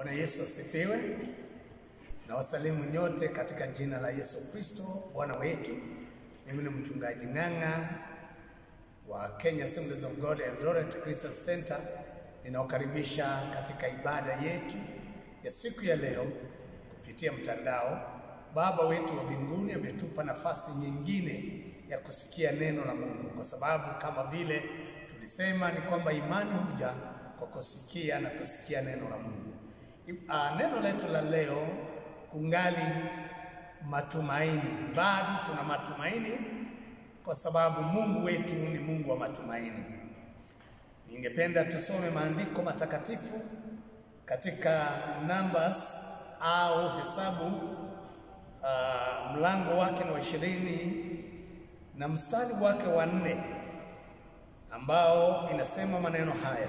Bwana Yesu asifiwe. Na wasalimu nyote katika jina la Yesu Kristo Bwana wetu. Mimi ni mchungaji Ng'ang'a wa Kenya Assemblies of God Eldoret Christian Center. Ninawakaribisha katika ibada yetu ya siku ya leo kupitia mtandao. Baba wetu wa mbinguni ametupa nafasi nyingine ya kusikia neno la Mungu, kwa sababu kama vile tulisema ni kwamba imani huja kwa kusikia na kusikia neno la Mungu. Uh, neno letu la leo kungali matumaini. Bado tuna matumaini kwa sababu Mungu wetu ni Mungu wa matumaini. Ningependa tusome maandiko matakatifu katika Numbers au Hesabu uh, mlango wake ni wa ishirini na mstari wake wa nne ambao inasema maneno haya: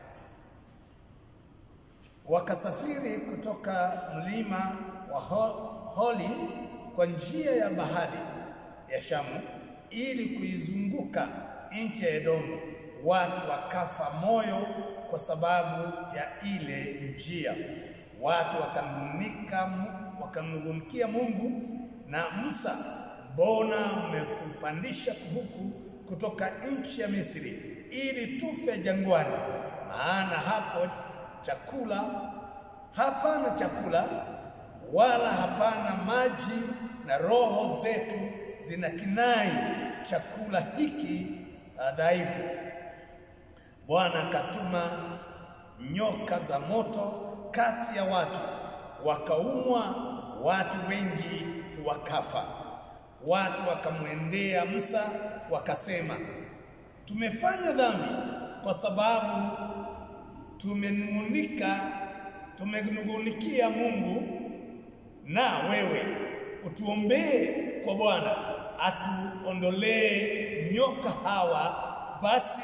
wakasafiri kutoka mlima wa Holi kwa njia ya bahari ya Shamu ili kuizunguka nchi ya Edomu. Watu wakafa moyo kwa sababu ya ile njia. Watu wakanung'unika, wakamnung'unikia Mungu na Musa, mbona mmetupandisha huku kutoka nchi ya Misri ili tufe jangwani? Maana hapo chakula hapana chakula wala hapana maji, na roho zetu zina kinai chakula hiki dhaifu. Bwana akatuma nyoka za moto kati ya watu, wakaumwa, watu wengi wakafa. Watu wakamwendea Musa wakasema, tumefanya dhambi kwa sababu tumenung'unika tumenung'unikia Mungu, na wewe utuombee kwa Bwana atuondolee nyoka hawa. Basi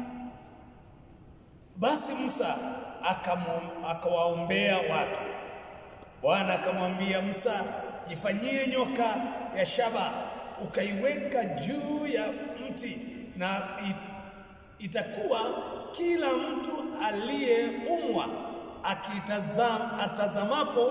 basi Musa akawaombea watu. Bwana akamwambia Musa, jifanyie nyoka ya shaba ukaiweka juu ya mti, na it, itakuwa kila mtu aliyeumwa akitazama atazamapo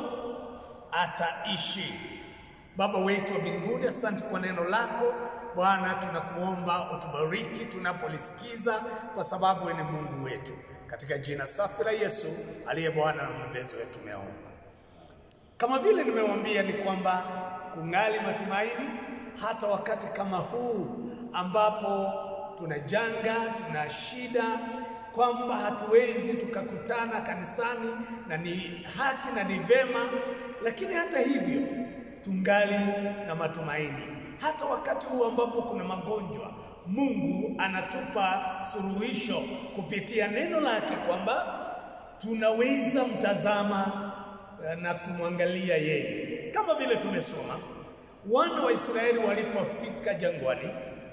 ataishi. Baba wetu wa mbinguni, asante kwa neno lako Bwana, tunakuomba utubariki tunapolisikiza, kwa sababu wewe ni Mungu wetu. Katika jina safi la Yesu aliye Bwana na mwombezi wetu tumeomba. Kama vile nimewambia, ni kwamba kungali matumaini hata wakati kama huu ambapo tuna janga, tuna shida kwamba hatuwezi tukakutana kanisani na ni haki na ni vema, lakini hata hivyo tungali na matumaini. Hata wakati huu ambapo kuna magonjwa, Mungu anatupa suluhisho kupitia neno lake kwamba tunaweza mtazama na kumwangalia yeye, kama vile tumesoma wana wa Israeli walipofika jangwani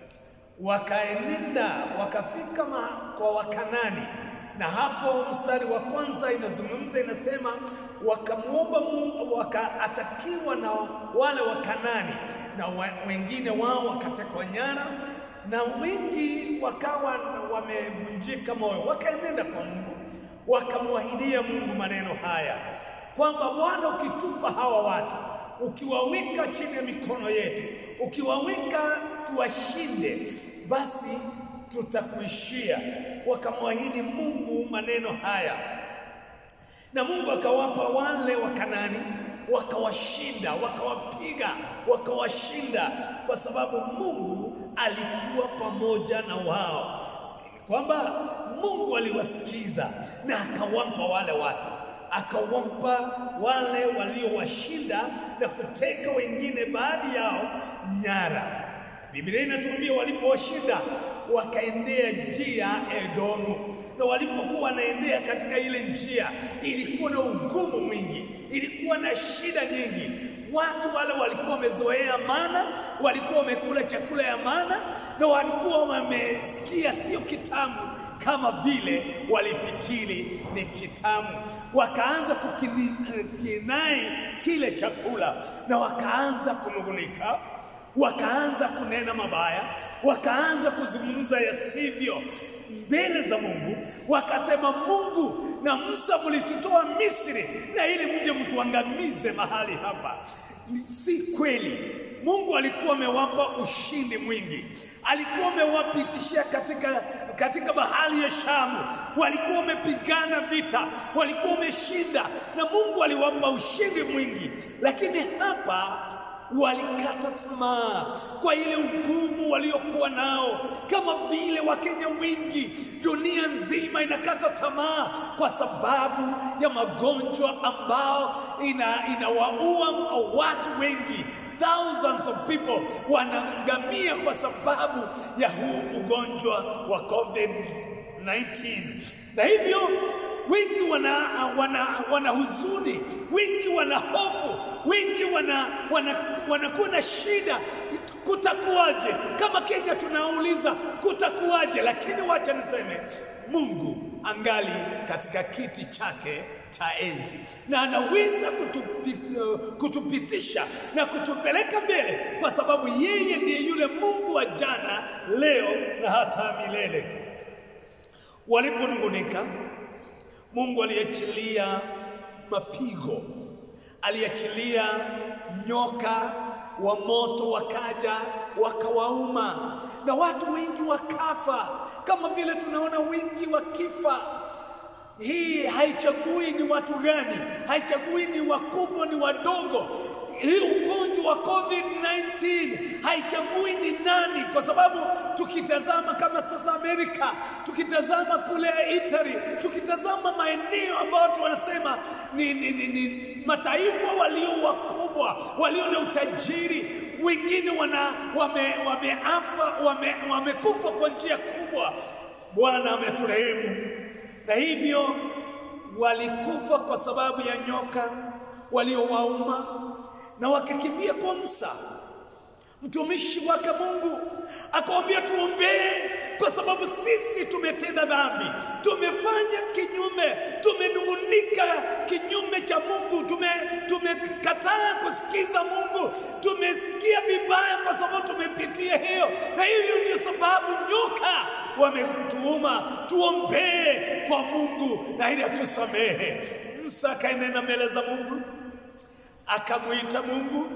wakaenenda wakafika kwa Wakanani, na hapo mstari wa kwanza inazungumza inasema, wakamwomba Mungu, wakaatakiwa na wale Wakanani na wa, wengine wao wakatekwa nyara, na wengi wakawa wamevunjika moyo, wakaenenda kwa Mungu, wakamwahidia Mungu maneno haya kwamba Bwana, ukitupa hawa watu ukiwaweka chini ya mikono yetu, ukiwaweka tuwashinde, basi tutakuishia. Wakamwahidi Mungu maneno haya, na Mungu akawapa wale Wakanani, wakawashinda, wakawapiga, wakawashinda, kwa sababu Mungu alikuwa pamoja na wao, kwamba Mungu aliwasikiza na akawapa wale watu akawapa wale waliowashinda na kuteka wengine baadhi yao nyara. Biblia inatuambia walipowashinda wakaendea njia Edomu, na walipokuwa wanaendea katika ile njia ilikuwa na ugumu mwingi, ilikuwa na shida nyingi. Watu wale walikuwa wamezoea mana, walikuwa wamekula chakula ya mana, na walikuwa wamesikia sio kitamu kama vile walifikiri ni kitamu. Wakaanza kukinai kile chakula na wakaanza kunung'unika, wakaanza kunena mabaya, wakaanza kuzungumza yasivyo mbele za Mungu, wakasema Mungu na Musa mlitutoa Misri na ili mje mtuangamize mahali hapa. Si kweli. Mungu alikuwa amewapa ushindi mwingi, alikuwa amewapitishia katika, katika bahari ya Shamu, walikuwa wamepigana vita, walikuwa wameshinda, na Mungu aliwapa ushindi mwingi, lakini hapa walikata tamaa kwa ile ugumu waliokuwa nao, kama vile Wakenya wengi, dunia nzima inakata tamaa kwa sababu ya magonjwa ambao ina inawaua watu wengi. Thousands of people wanaangamia kwa sababu ya huu ugonjwa wa COVID-19 na hivyo wengi wana, wana, wana huzuni, wengi wana hofu, wengi wana, wana, wanakuwa na shida. Kutakuwaje? Kama Kenya tunauliza kutakuwaje, lakini wacha niseme Mungu angali katika kiti chake cha enzi na anaweza kutupi, kutupitisha na kutupeleka mbele, kwa sababu yeye ndiye yule Mungu wa jana, leo na hata milele. Waliponung'unika Mungu aliachilia mapigo, aliachilia nyoka wa moto wakaja wakawauma, na watu wengi wakafa, kama vile tunaona wengi wakifa. Hii haichagui ni watu gani, haichagui ni wakubwa ni wadogo. Hii ugonjwa wa COVID-19 haichagui ni nani, kwa sababu tukitazama kama sasa Amerika, tukitazama kule Italy, tukitazama maeneo ambayo watu wanasema ni, ni, ni, ni mataifa walio wakubwa, walio na utajiri, wengine wana wame, wameafa wame, wamekufa kwa njia kubwa. Bwana ameturehemu, na hivyo walikufa kwa sababu ya nyoka waliowauma na wakakimbia kwa Musa mtumishi wake Mungu akamwambia, tuombee kwa sababu sisi tumetenda dhambi, tumefanya kinyume, tumenung'unika kinyume cha Mungu, tume tumekataa kusikiza Mungu, tumesikia vibaya kwa sababu tumepitia hiyo, na hivyo ndio sababu nyoka wametuuma. Tuombee kwa Mungu na ili atusamehe. Musa akaenena mbele za Mungu, akamwita Mungu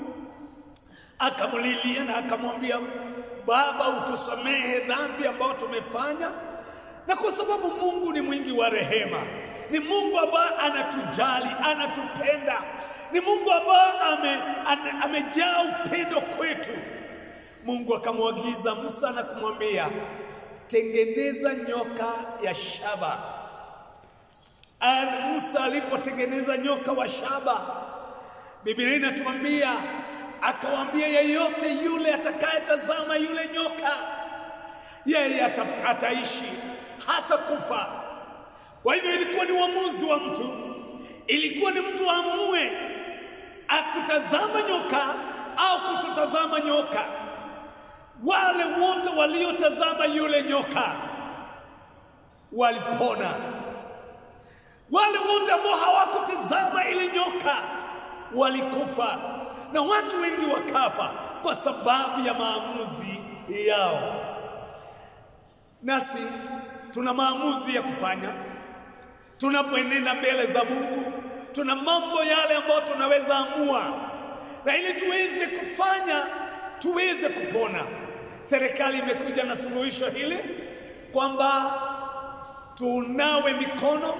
akamlilia na akamwambia, Baba, utusamehe dhambi ambayo tumefanya. Na kwa sababu Mungu ni mwingi wa rehema, ni Mungu ambaye anatujali, anatupenda, ni Mungu ambaye ame, ame, amejaa upendo kwetu. Mungu akamwagiza Musa na kumwambia, tengeneza nyoka ya shaba. Musa alipotengeneza nyoka wa shaba, Biblia inatuambia akawaambia yeyote yule atakayetazama yule nyoka yeye ata, ataishi hata kufa. Kwa hivyo ilikuwa ni uamuzi wa mtu, ilikuwa ni mtu aamue akutazama nyoka au kutotazama nyoka. Wale wote waliotazama yule nyoka walipona, wale wote ambao hawakutazama ile nyoka walikufa na watu wengi wakafa kwa sababu ya maamuzi yao. Nasi tuna maamuzi ya kufanya tunapoenenda mbele za Mungu. Tuna mambo yale ambayo tunaweza amua, na ili tuweze kufanya, tuweze kupona. Serikali imekuja na suluhisho hili kwamba tunawe mikono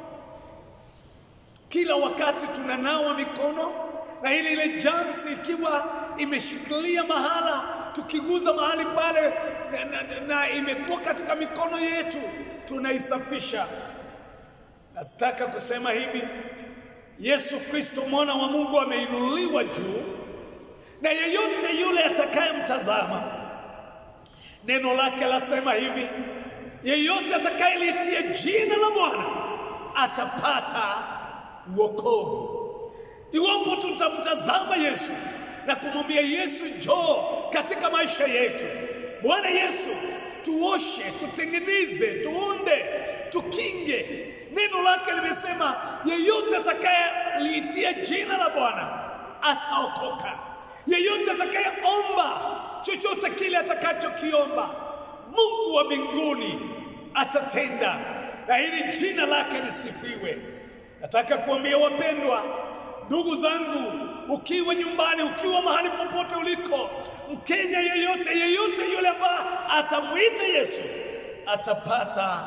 kila wakati, tunanawa mikono na ile ile germs ikiwa imeshikilia mahala, tukiguza mahali pale na, na, na imekuwa katika mikono yetu, tunaisafisha. Nataka kusema hivi, Yesu Kristo mwana wa Mungu ameinuliwa juu, na yeyote yule atakayemtazama, neno lake lasema hivi, yeyote atakayelitia jina la Bwana atapata wokovu. Iwapo tutamtazama Yesu na kumwambia Yesu, njoo katika maisha yetu. Bwana Yesu, tuoshe, tutengeneze, tuunde, tukinge. Neno lake limesema yeyote atakayeliitia jina la Bwana ataokoka. Yeyote atakayeomba chochote kile atakachokiomba, Mungu wa mbinguni atatenda, na ili jina lake lisifiwe. Nataka kuambia wapendwa, ndugu zangu, ukiwa nyumbani, ukiwa mahali popote uliko, Mkenya yeyote yeyote yule ambaye atamwita Yesu atapata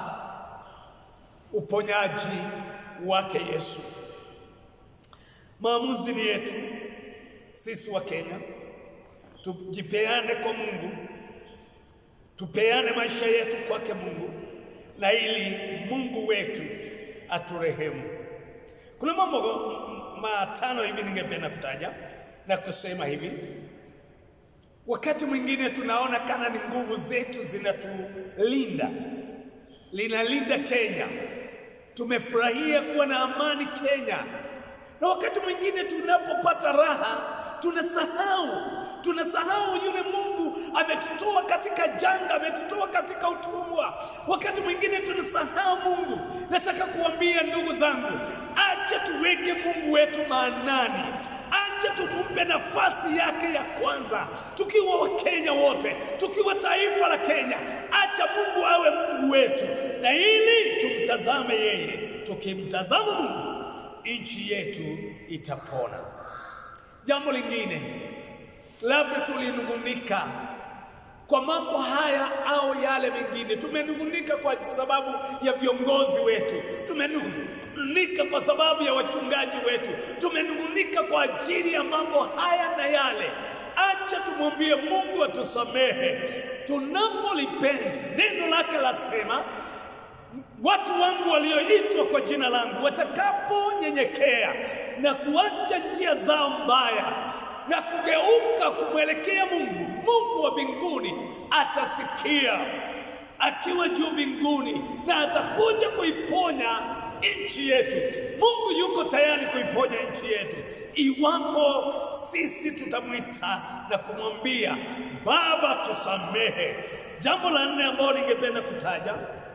uponyaji wake Yesu. Maamuzi ni yetu sisi wa Kenya, tujipeane kwa Mungu, tupeane maisha yetu kwake Mungu, na ili Mungu wetu aturehemu. Kuna mambo matano hivi ningependa kutaja na kusema hivi. Wakati mwingine tunaona kana ni nguvu zetu zinatulinda, linalinda Kenya. Tumefurahia kuwa na amani Kenya, na wakati mwingine tunapopata raha tunasahau, tunasahau yule Mungu ametutoa katika janga, ametutoa katika utumwa. Wakati mwingine tunasahau Mungu. Nataka kuambia ndugu zangu, acha tuweke Mungu wetu maanani, acha tumpe nafasi yake ya kwanza, tukiwa Wakenya wote, tukiwa taifa la Kenya. Acha Mungu awe Mungu wetu, na ili tumtazame yeye. Tukimtazama Mungu, nchi yetu itapona. Jambo lingine, labda tulinungunika kwa mambo haya au yale mengine. Tumenungunika kwa sababu ya viongozi wetu, tumenungunika kwa sababu ya wachungaji wetu, tumenungunika kwa ajili ya mambo haya na yale. Acha tumwambie Mungu atusamehe tunapolipenda. Neno lake lasema watu wangu walioitwa kwa jina langu watakaponyenyekea na kuacha njia zao mbaya na kugeuka kumwelekea Mungu, Mungu wa mbinguni atasikia akiwa juu mbinguni na atakuja kuiponya nchi yetu. Mungu yuko tayari kuiponya nchi yetu iwapo sisi tutamwita na kumwambia Baba, tusamehe. Jambo la nne ambalo ningependa kutaja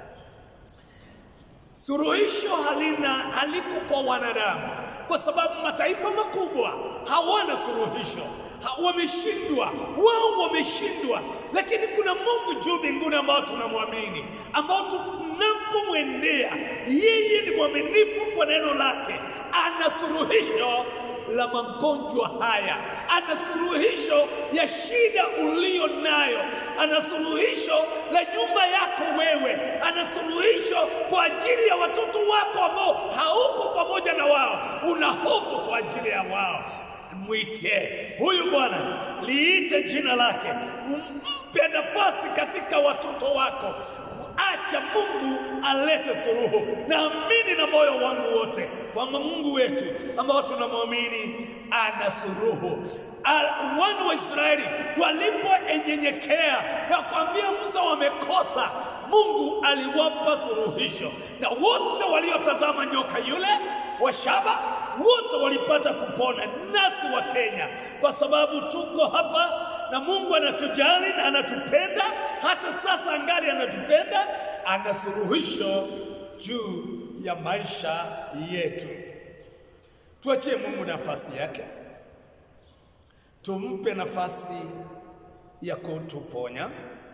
Suruhisho halina haliko kwa wanadamu, kwa sababu mataifa makubwa hawana suruhisho, ha, wameshindwa, wao wameshindwa. Lakini kuna Mungu juu mbinguni ambao tunamwamini, ambao tunapomwendea yeye ni mwaminifu kwa neno lake, ana suruhisho la magonjwa haya, ana suluhisho ya shida uliyo nayo, ana suluhisho la nyumba yako wewe, ana suluhisho kwa ajili ya watoto wako ambao hauko pamoja na wao, una hofu kwa ajili ya wao. Mwite huyu Bwana, liite jina lake, mpe nafasi katika watoto wako. Acha Mungu alete suluhu. Naamini na moyo wangu wote kwamba Mungu wetu ambao tunamwamini ana suluhu. Wana wa Israeli walipoenyenyekea na kuambia Musa wamekosa, Mungu aliwapa suluhisho, na wote waliotazama nyoka yule wa shaba wote walipata kupona. Nasi wa Kenya, kwa sababu tuko hapa na Mungu anatujali na anatupenda, hata sasa angali anatupenda, ana suluhisho juu ya maisha yetu. Tuachie Mungu nafasi yake, tumpe nafasi ya kutuponya.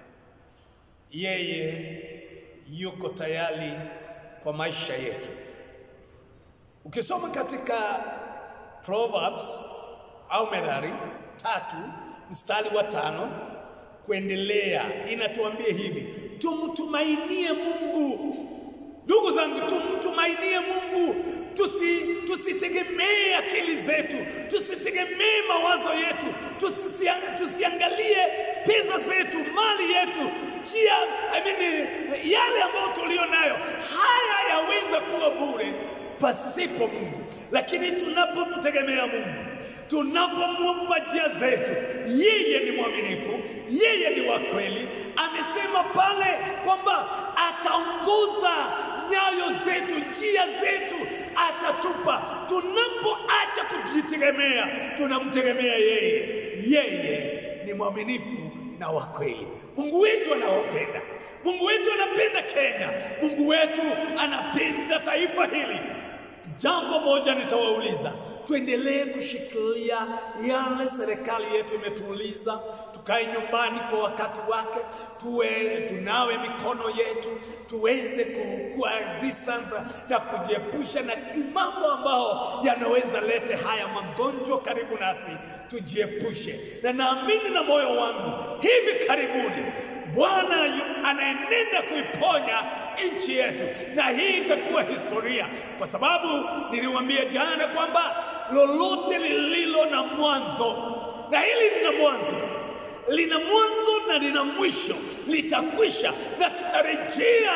Yeye yuko tayari kwa maisha yetu. Ukisoma katika Proverbs au Methali tatu mstari wa tano kuendelea, inatuambia hivi: tumtumainie Mungu. Ndugu zangu, tumtumainie Mungu, tusi tusitegemee akili zetu, tusitegemee mawazo yetu, tusisiang, tusiangalie pesa zetu, mali yetu, njia I mean, yale ambayo tulio nayo. Haya yaweza kuwa bure pasipo Mungu, lakini tunapomtegemea Mungu, tunapomwomba njia zetu, yeye ni mwaminifu, yeye ni wa kweli. Amesema pale kwamba ataongoza nyayo zetu, njia zetu atatupa. Tunapoacha kujitegemea, tunamtegemea yeye. Yeye ni mwaminifu na wa kweli. Mungu wetu anawapenda, Mungu wetu anapenda Kenya, Mungu wetu anapenda taifa hili. Jambo moja nitawauliza, tuendelee kushikilia yale serikali yetu imetuuliza, tukae nyumbani kwa wakati wake, tuwe tunawe mikono yetu, tuweze kuwa distance na kujiepusha na mambo ambao yanaweza lete haya magonjwa karibu nasi, tujiepushe. Na naamini na moyo wangu hivi karibuni Bwana anaenenda kuiponya nchi yetu, na hii itakuwa historia, kwa sababu niliwaambia jana kwamba lolote lililo na mwanzo, na hili lina mwanzo, lina mwanzo na lina mwisho, litakwisha na tutarejea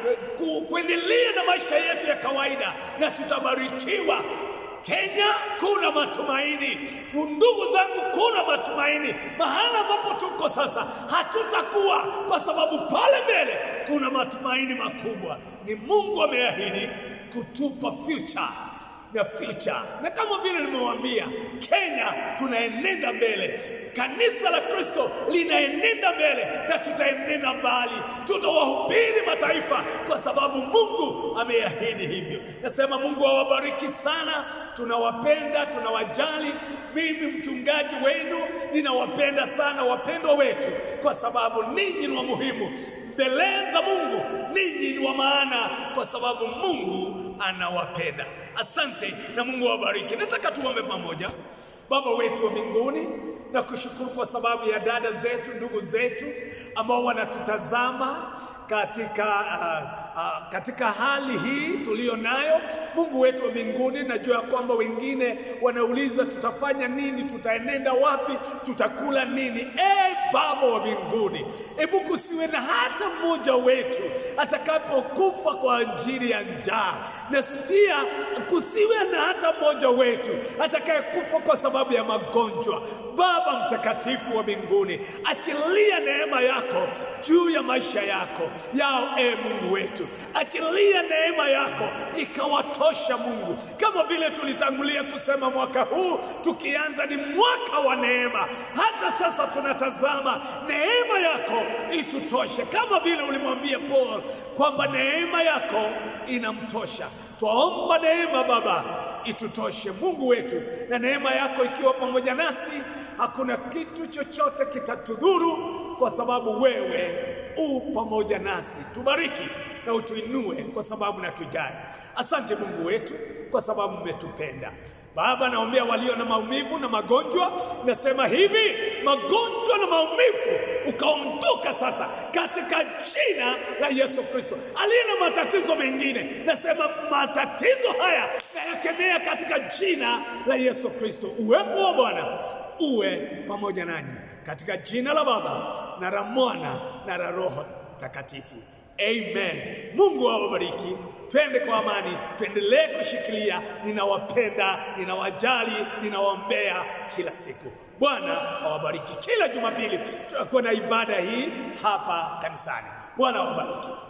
ku, kuendelea na maisha yetu ya kawaida na tutabarikiwa. Kenya kuna matumaini, ndugu zangu, kuna matumaini. Mahala ambapo tuko sasa hatutakuwa, kwa sababu pale mbele kuna matumaini makubwa. Ni Mungu ameahidi kutupa future na future, na kama vile nimewaambia, Kenya tunaenenda mbele, kanisa la Kristo linaenenda mbele na tutaenenda mbali, tutawahubiri mataifa kwa sababu Mungu ameahidi hivyo. Nasema Mungu awabariki sana, tunawapenda, tunawajali. Mimi mchungaji wenu ninawapenda sana wapendwa wetu, kwa sababu ninyi ni wa muhimu mbele za Mungu, ninyi ni wa maana, kwa sababu Mungu anawapenda. Asante na Mungu awabariki. Nataka tuombe pamoja. Baba wetu wa mbinguni, na kushukuru kwa sababu ya dada zetu, ndugu zetu ambao wanatutazama katika uh, uh, katika hali hii tuliyo nayo. Mungu wetu wa mbinguni, najua ya kwamba wengine wanauliza tutafanya nini, tutaenenda wapi, tutakula nini? E Baba wa mbinguni, hebu kusiwe na hata mmoja wetu atakapokufa kwa ajili ya njaa, na pia kusiwe na hata mmoja wetu atakayekufa kwa sababu ya magonjwa. Baba mtakatifu wa mbinguni, achilia neema yako juu ya maisha yako yao, e Mungu wetu, achilia neema yako ikawatosha Mungu, kama vile tulitangulia kusema mwaka huu tukianza ni mwaka wa neema. Hata sasa tunatazama neema yako itutoshe, kama vile ulimwambia Paul kwamba neema yako inamtosha. Twaomba neema Baba itutoshe Mungu wetu, na neema yako ikiwa pamoja nasi, hakuna kitu chochote kitatudhuru, kwa sababu wewe u pamoja nasi. Tubariki na utuinue, kwa sababu natujali. Asante Mungu wetu, kwa sababu umetupenda. Baba, naombea walio na maumivu na magonjwa, nasema hivi, magonjwa na maumivu ukaondoka sasa katika jina la Yesu Kristo. Aliye na matatizo mengine, nasema matatizo haya nayakemea katika jina la Yesu Kristo. Uwepo wa Bwana uwe pamoja nanyi katika jina la Baba na la Mwana na la Roho Takatifu. Amen. Mungu awabariki. Twende kwa amani, tuendelee kushikilia. Ninawapenda, ninawajali, ninawaombea kila siku. Bwana awabariki. Kila Jumapili tutakuwa na ibada hii hapa kanisani. Bwana awabariki.